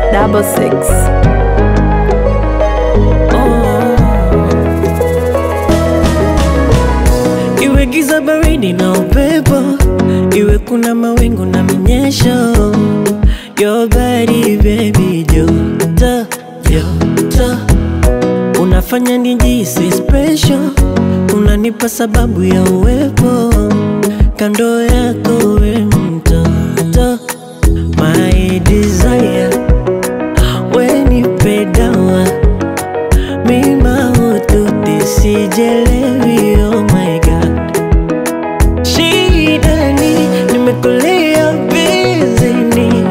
double six. Iwe giza baridi na upepo, iwe kuna mawingu na minyesho, your body baby, joto joto, unafanya nijisi special, unanipa sababu ya uwepo kando yako, we mtoto, my desire, we nipe dawa mima ututi sijelewi, oh my god Shidani, nimekulia bizini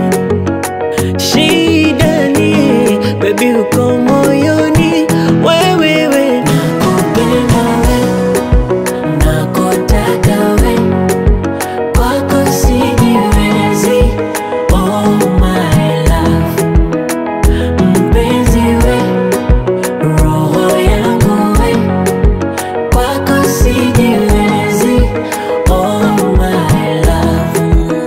Shidani, baby uko moyoni Wewewe, nakupenda we, nakutaka we Kwako sijiwezi, oh my love Mpenzi we, roho yangu we Kwako sijiwezi, oh my love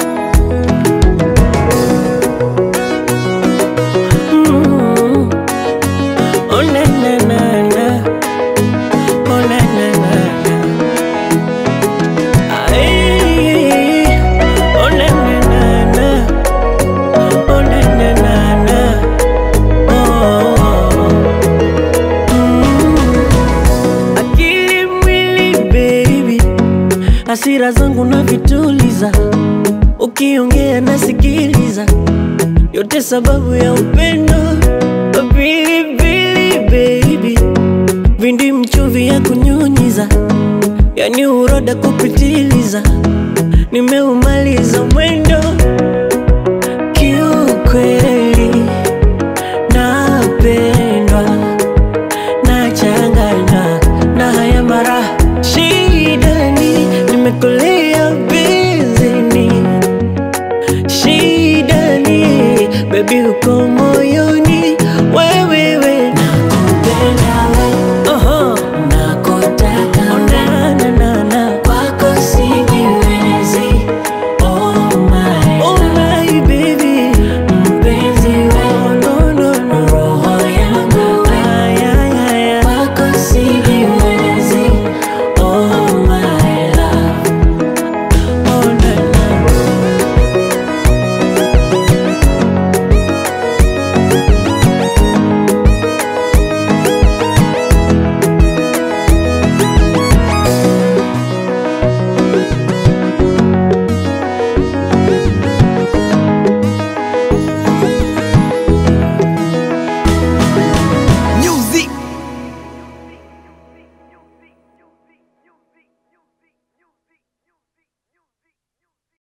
Mm. Oh na na na na Oh na na na na Ay. Oh na na na na Oh na na na na Oh Mm. Akili mwili baby hasira zangu na vituliza ukiongea nasikiliza yote sababu ya upendo pilipili baby vindi mchuvi ya kunyunyiza yani uroda kupitiliza nimeumaliza mwe